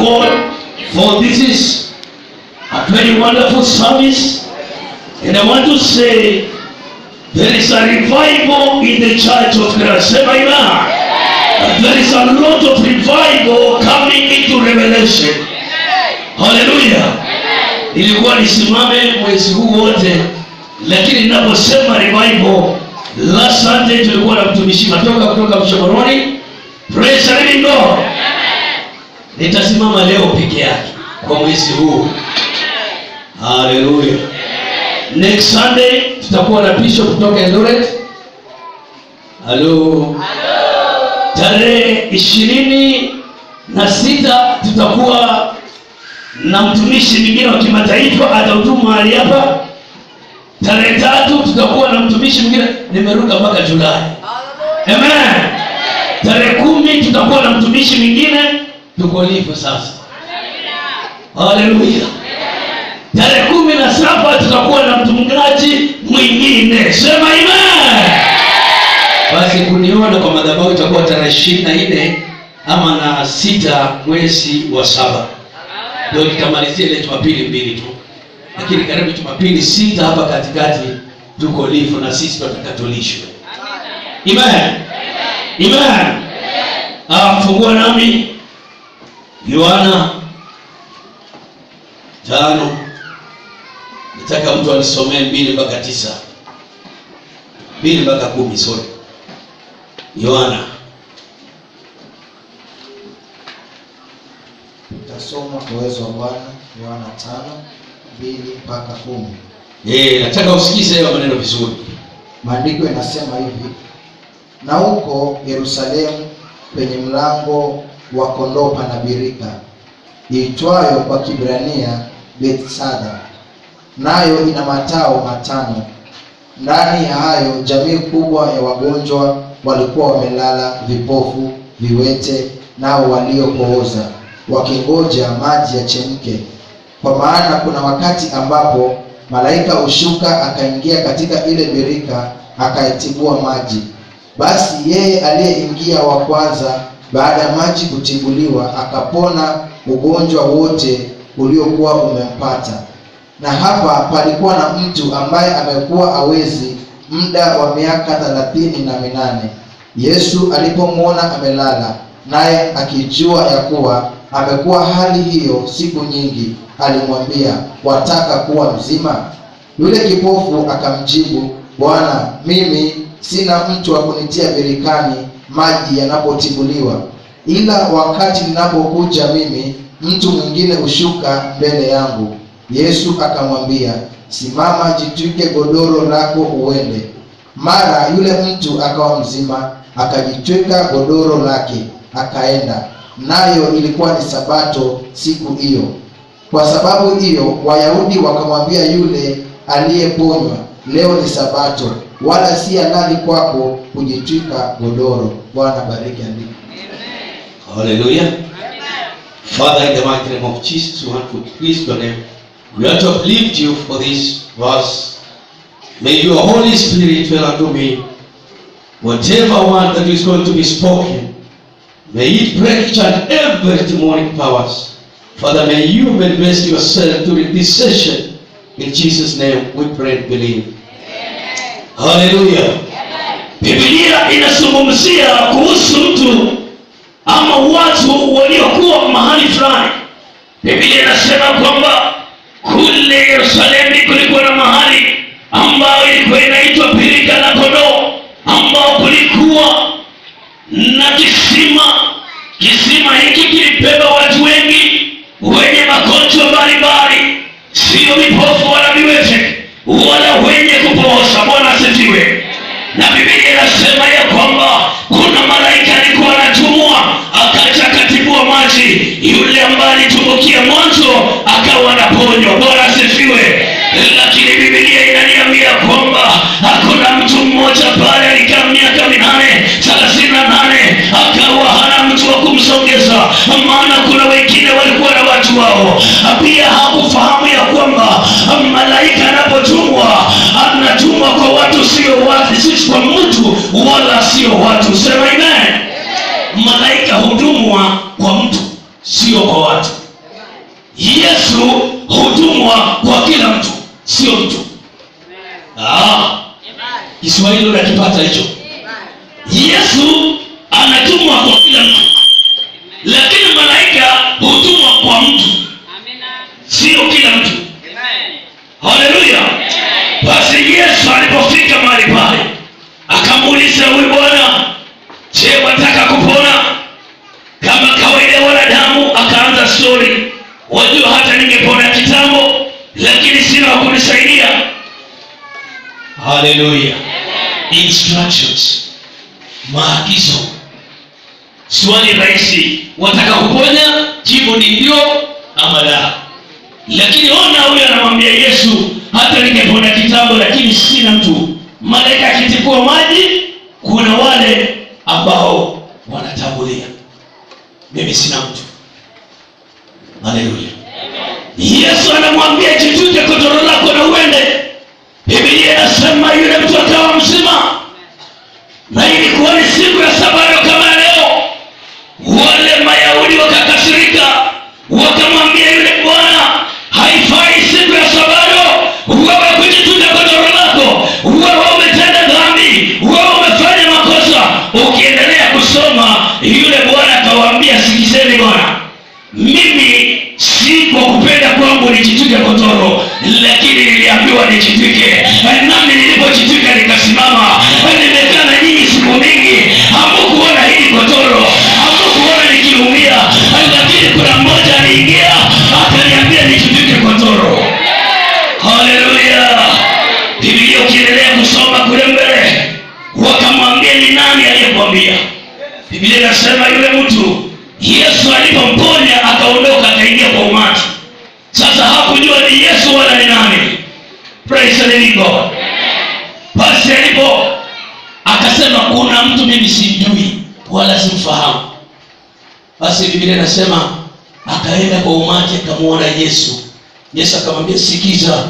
God for this is a very wonderful service. And I want to say there is a revival in the church of Christ. Say amen. And there is a lot of revival coming into revelation. Hallelujah. Ilikuwa nisimame mwezi huu wote, lakini ninaposema revival, last Sunday tulikuwa na mtumishi matoka kutoka Mshomoroni. Praise the living God. Nitasimama leo peke yake kwa mwezi huu. Hallelujah. Next Sunday tutakuwa na bishop kutoka Eldoret. Hello. Tarehe ishirini na sita tutakuwa na mtumishi mwingine wa kimataifa atahudumu mahali hapa. Tarehe tatu tutakuwa na mtumishi mwingine, nimeruka mpaka Julai. Amen. Tarehe kumi tutakuwa na mtumishi mwingine, tuko lipo sasa. Haleluya. Tarehe kumi na saba tutakuwa na mchungaji mwingine, sema amen. Basi kuniona kwa madhabahu itakuwa tarehe ishirini na nne ama na sita mwezi wa saba ndio nitamalizia ile Jumapili mbili tu, lakini karibu Jumapili sita hapa katikati tuko lifu na sisi tutakatolishwe. Amen. Amen. Ah, fungua nami Yohana tano. Nataka mtu alisomee mbili mpaka tisa, mbili mpaka kumi, sorry. Yohana Tutasoma kwa uwezo wa Bwana Yohana tano mbili mpaka kumi. eh, nataka usikize hayo maneno vizuri. Maandiko yanasema hivi: na huko Yerusalemu penye mlango wa kondoo pana birika iitwayo kwa Kibrania Bethsada, nayo ina matao matano. Ndani ya hayo jamii kubwa ya wagonjwa walikuwa wamelala, vipofu, viwete, nao waliopooza, wakingoja maji yachemke. Kwa maana kuna wakati ambapo malaika hushuka akaingia katika ile birika akaitibua maji. Basi yeye aliyeingia wa kwanza baada ya maji kutibuliwa akapona ugonjwa wote uliokuwa umempata. Na hapa palikuwa na mtu ambaye amekuwa awezi muda wa miaka thelathini na minane. Yesu alipomwona amelala, naye akijua ya kuwa amekuwa hali hiyo siku nyingi, alimwambia, wataka kuwa mzima? Yule kipofu akamjibu, Bwana, mimi sina mtu wa kunitia birikani maji yanapotibuliwa, ila wakati ninapokuja mimi, mtu mwingine hushuka mbele yangu. Yesu akamwambia, simama, jitwike godoro lako uende. Mara yule mtu akawa mzima, akajitwika godoro lake akaenda. Nayo ilikuwa ni Sabato siku hiyo. Kwa sababu hiyo Wayahudi wakamwambia yule aliyeponywa, leo ni Sabato, wala si halali kwako kujitwika godoro. Bwana bariki andiko. Hallelujah. Father, in the mighty name of Jesus, we want to please your name. We want to uplift you for this verse. May your Holy Spirit fill unto me whatever word that is going to be spoken. May it break each and every demonic powers. Father, may you manifest yourself during this session. In Jesus' name we pray and believe. Hallelujah. Biblia inazungumzia kuhusu mtu ama watu waliokuwa mahali fulani. Biblia inasema kwamba kule Yerusalemu kulikuwa na mahali ambayo ilikuwa inaitwa birika la kondoo, ambao kulikuwa na kisima. Kisima hiki kilibeba watu wengi wenye magonjwa mbalimbali, sio vipofu wala viwete wala wenye kupooza. Bwana asifiwe. Na Biblia inasema ya kwamba kuna malaika alikuwa anatumwa akaja akatibua maji, yule ambaye alitumbukia mwanzo akawa anaponywa. Bwana asifiwe. Lakini Biblia inaniambia kwamba hakuna mtu mmoja pale alikaa miaka minane thelathini na nane akawa hana mtu wa kumsongeza, maana kuna wengine walikuwa na watu wao. Pia hakufahamu ya kwamba malaika anapotumwa anatumwa kwa watu sio watu, si kwa mtu wala sio watu. Sema amen. Malaika hutumwa kwa mtu, sio kwa watu. kiswahili unakipata hicho yesu anatumwa kwa kila mtu lakini malaika hutumwa kwa mtu sio kila mtu haleluya basi yesu alipofika mahali pale akamuuliza huyu bwana je wataka kupona kama kawaida ya wanadamu akaanza stori wajua hata ningepona kitambo lakini sina wa kunisaidia haleluya instructions maagizo swali rahisi wataka kuponya jibu ni ndio ama la lakini ona huyo anamwambia yesu hata ningepona kitambo lakini sina mtu malaika akitifua maji kuna wale ambao wanatangulia mimi sina mtu haleluya yesu anamwambia jituje kodoro lako na uende bibilia inasema yule mtu akawa mzima na ilikuwa ni siku ya sabato kama leo wale mayahudi wakakasirika wakamwambia yule bwana haifai siku ya sabato wewe kujituja godoro lako wewe umetenda dhambi wewe umefanya makosa ukiendelea kusoma yule bwana akawaambia sikizeni bwana mimi si kwa kupenda kwangu nijitwike godoro lakini niliambiwa nijitwike nami nilipojitwika nikasimama nimekaa na nyinyi siku mingi hamukuona hili godoro hamukuona nikiumia lakini kuna mmoja aliingia akaniambia nijitwike godoro haleluya bibilia ukiendelea kusoma kule mbele wakamwambia ni nani aliyekwambia bibilia inasema yule mtu yesu alipomponya akaondoka akaingia kwa umati sasa hakujua ni yesu wala ni nani Praise the living God. basi alipo akasema kuna mtu mimi simjui wala simfahamu basi bibilia inasema akaenda kwa umati akamwona yesu yesu akamwambia sikiza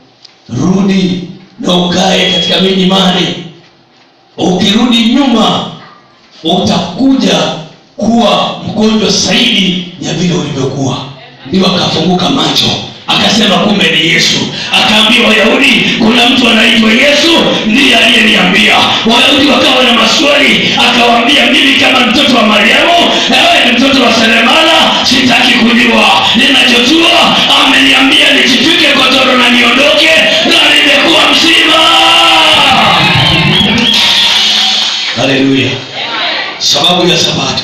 rudi na ukae katika milimani ukirudi nyuma utakuja kuwa mgonjwa zaidi ya vile ulivyokuwa ndio akafunguka macho akasema kumbe ni yesu akaambia wayahudi kuna mtu anaitwa yesu ndiye aliyeniambia wayahudi wakawa na maswali akawaambia mimi kama mtoto wa mariamu ewe ni mtoto wa seremala sitaki kujua ninachojua ameniambia nijitwike godoro na niondoke na nimekuwa mzima haleluya sababu ya sabato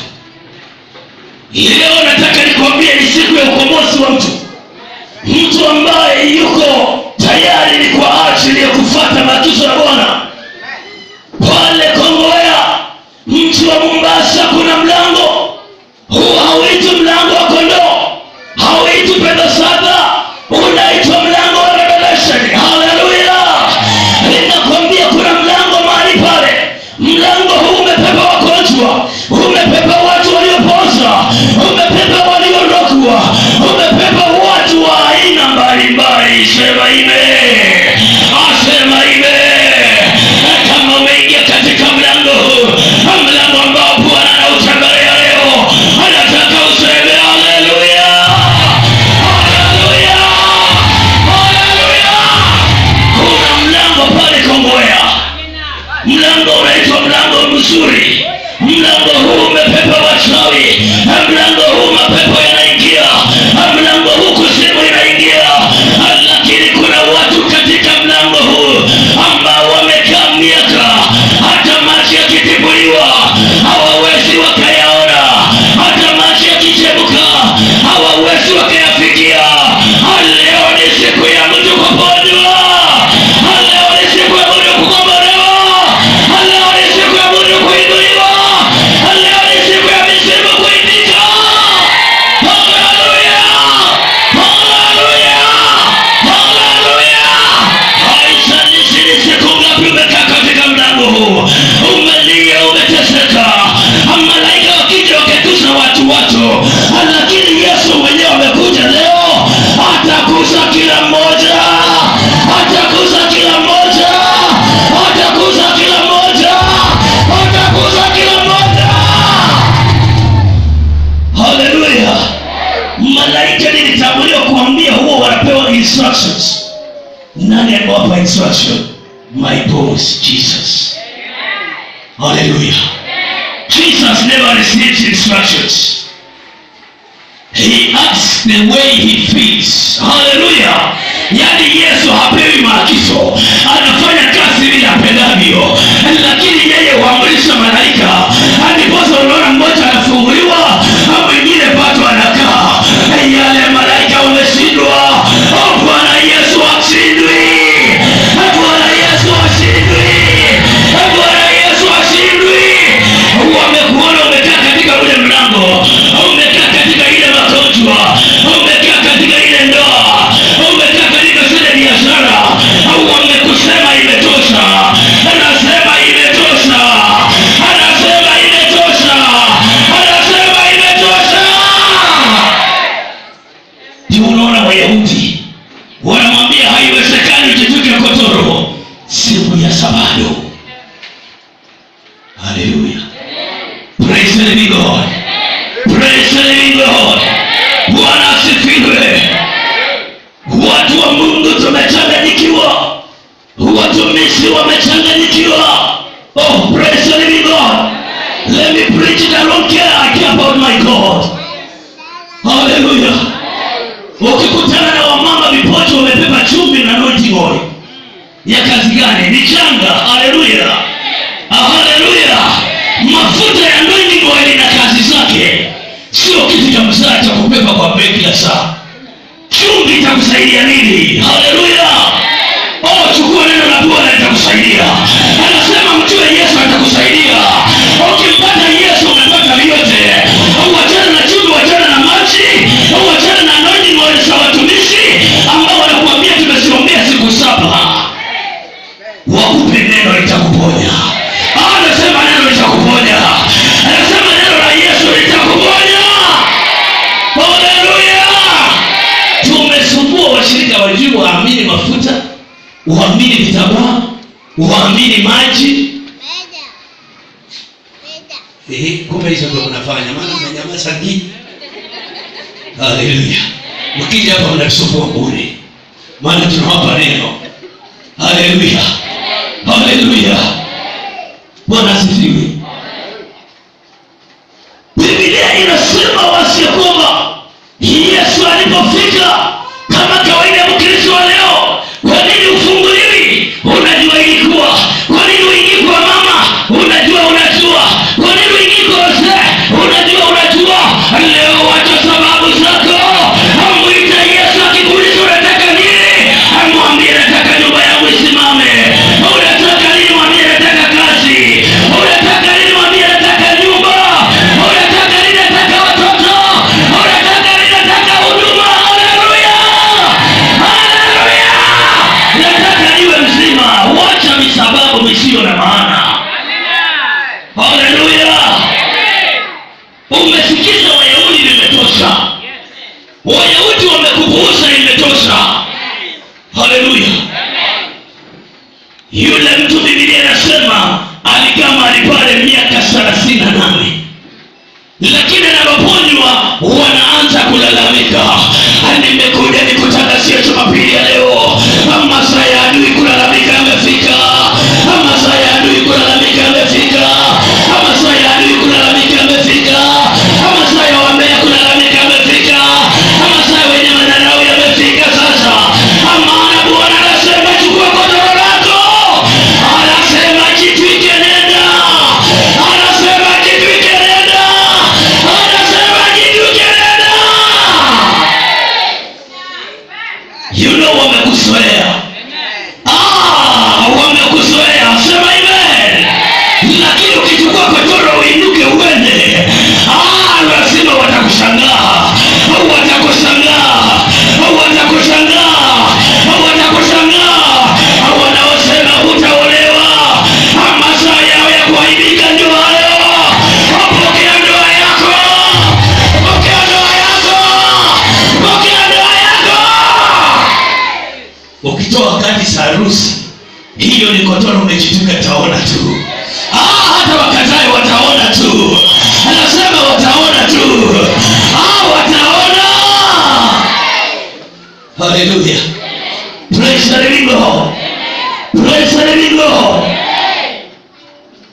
leo nataka nikwambie ni siku ya ukombozi wa mtu mtu ambaye yuko tayari ni kwa ajili ya kufata maagizo ya bwana pale kongoya mji wa mombasa kuna mlango huu hauitwi mlango wa kondoo hauitwi pedosada unaitwa mlango wa revelation haleluya ninakwambia kuna mlango mahali pale mlango huu umepepa wagonjwa umepepa watu waliopoza umepepa waliorogwa umepepa watu wa aina mbalimbali sema ime asema ime kama umeingia katika mlango huu mlango ambao bwana anautembelea leo anataka useme haleluya haleluya haleluya kuna mlango pale kongoya mlango unaitwa mlango mzuri mlango huu umepepa wachawi mlango huu mapepo yanaingia mlango huu kuzimu inaingia lakini kuna watu katika mlango huu ambao wamekaa miaka hata maji yakitibuliwa hawawezi wakayaona hata maji yakichemuka hawawezi wakayafikia leo ni siku ya mtu kuponywa leo ni siku ya mtu kukombolewa leo ni siku ya mtu kuinuliwa leo ni siku ya misimu kuitika haleluya haleluya haleluya haijalishi ni siku ngapi umekaa katika mlango huu umelia umeteseka malaika wakija wakegusa watu watu lakini yesu mwenyewe amekuja leo atakuza kila mmoja atakuza kila mmoja atakuza kila mmoja atakuza kila mmoja haleluya malaika nilitanguliwa kuambia huo wanapewa instructions nani amewapa instruction my boss jesus hallelujah jesus never receives instructions he acts the way he feels haleluya yaani yesu hapewi maagizo anafanya kazi vile apendavyo lakini yeye huamrisha malaika ndiposa unaona mmoja anafunguliwa mwingine pato anakaa yale malaika wameshindwa Oh, bwana yesu ashindwi bwana yesu ashindwi bwana yesu ashindwi wamekuona umekaa katika ule mlango umekaa katika ile magonjwa umekaa katika ile ndoa umekaa katika zile biashara wamekusema imetosha anasema imetosha anasema imetosha anasema imetosha ndio unaona wayahudi wanamwambia haiwezekani ujituke kotoro siku ya sabato haleluya praise the living god praise the living god bwana asifiwe watu wa mungu tumechanganyikiwa watumishi wamechanganyikiwa oh praise the living god let me preach it i don't care i care about my god haleluya ukikutana na wamama vipocho wamebeba chumvi na noti oil ya kazi gani ni changa haleluya Ah, haleluya mafuta ya anointing oil na kazi zake sio kitu cha msaa cha kubeba kwa begi la saa chumvi itakusaidia nini haleluya oh chukua neno la bwana litakusaidia anasema mjue yesu atakusaidia ukimpata yesu umepata vyote wachana na chumvi wachana na maji wachana na anointing oil za watumishi ambao wanakuambia tumesiombea siku saba wakupe neno litakuponya Ah, anasema neno litakuponya anasema neno la yesu litakuponya haleluya tumesumbua washirika wajui waamini mafuta waamini vitambaa waamini maji Eh, kumbe hizo ndo mnafanya maana mnanyamaza ngi haleluya mkija hapa mnatusumbua bure maana tunawapa neno haleluya haleluya bwana asifiwe biblia inasema wasi ya kwamba yesu alipofika kama kawaida mkristo wa leo kwa nini ufunguliwi unajua ilikuwa kwa nini uingii kwa mama unajua unajua kwa nini uingii kwa wazee unajua unajua leo wacha sababu zako amwita yesu akikuuliza unataka nini amwambie nataka nyumba yangu isimame unataka nini mwambie nataka kazi unataka nini mwambie nataka nyumba unataka nini nataka watoto unataka nini nataka huduma haleluya haleluya nataka niwe mzima wacha misababu misiyo na maana haleluya umesikiza wayahudi limetosha wayahudi wamekupuuza imetosha haleluya yule mtu bibilia inasema alikaa mahali pale miaka thelathini na nane lakini anapoponywa wanaanza kulalamika nimekuja nikutangazia jumapili ya leo masaa ya adui kulalamika yamefika masaa ya adui kulalamika yamefika masaa ya adui kulalamika yamefika masaa ya wambea kulalamika yamefika masaa ya wenye madharau yamefika sasa maana bwana anasema chukua godoro lako anasema jitwike nenda anasema jitwike nenda anasema jitwike nenda you know wamekuzoea ah, wamekuzoea sema amen lakini ukichukua godoro uinuke uende ah, lazima watakushangaa watakushangaa watakushangaa watakushangaa wanaosema hutaolewa masaa yao ya kuaibika ndio hayo pokea ndoa yako pokea ndoa yako pokea ndoa yako ukitoa kadi za harusi hiyo ni kotoro umejituka taona tu ah, hata wakatae wataona tu anasema wataona tu ah, wataona haleluya praise the living god praise the living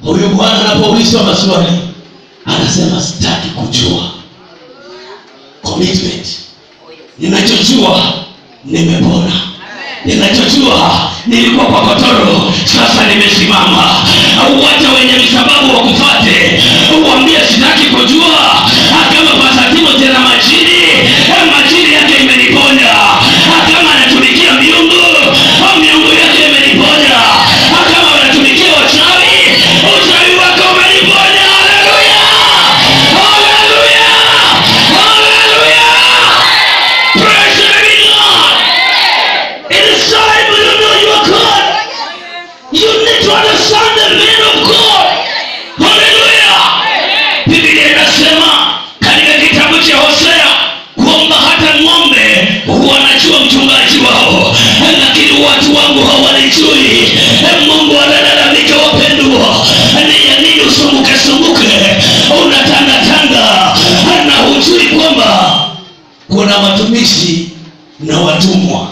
huyu bwana anapoulizwa maswali anasema sitaki kujua commitment ninachojua nimepona ninachojua nilikuwa kwa kotoro sasa nimesimama au wacha wenye msababu wa kufate uambie sitaki kujua kama pasatimo tena majini majini yake imeniponya kama anatumikia miungu au miungu yake imeniponya kama anatumikia wachawi uchawi wake umeniponya haleluya haleluya haleluya praise the living god it is time you know you are god you need to understand the man of god haleluya biblia inasema katika kitabu cha hosea kwamba hata ng'ombe wanajua mchungaji wao lakini watu wangu hawanijui mungu analalamika wapendwa ni ya nini usumbuke sumbuke unatangatanga na hujui kwamba kuna watumishi na watumwa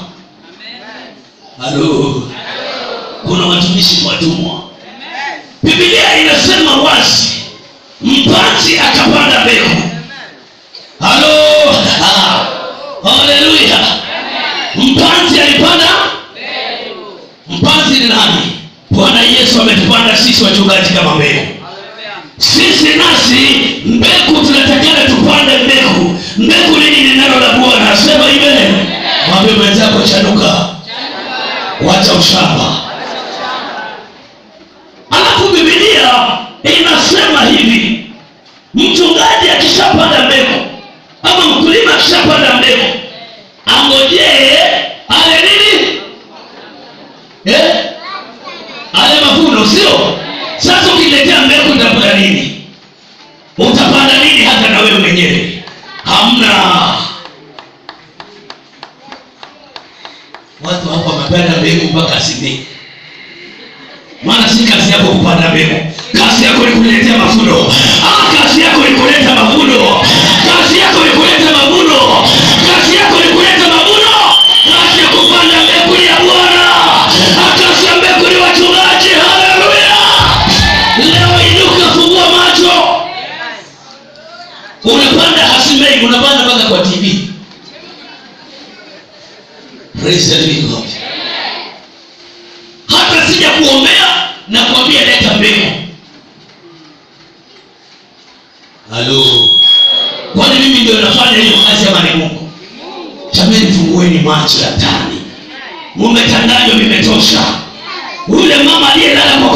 halo kuna watumishi na watumwa bibilia inasema wazi mpanzi akapanda mbegu halo Ah, haleluya mpanzi alipanda mpanzi ni nani bwana yesu ametupanda sisi wachungaji kama mbegu sisi nasi mbegu tunatakana tupande mbegu mbegu nini ni neno la bwana sema ive mwambie mwenzako chanuka wacha ushamba alafu bibilia inasema hivi mchungaji akishapanda mbegu ama mkulima akishapanda mbegu angojee ale nini eh? ale mavuno sio sasa ukiletea mbegu utapanda nini utapanda nini hata na wewe mwenyewe hamna watu hapo wamepanda mbegu mpaka simii maana si kazi yako kupanda mbegu kazi yako ni kuletea mavuno ah, kazi yako ni kuleta mavuno kazi yako ni kuleta mavuno kazi yako ni kuleta mavuno kazi ya kupanda mbegu ya bwana Ah, kazi ya mbegu ni wachungaji haleluya leo inuka fungua macho unapanda hasimei unapanda mpaka kwa tv praise the living god hata sija kuombea na kuambia leta mbegu halo kwani mimi ndio nafanya hiyo kazi ama ni mungu jamani fungueni macho ya ndani mumetanganywa vimetosha yule mama aliyelala kwa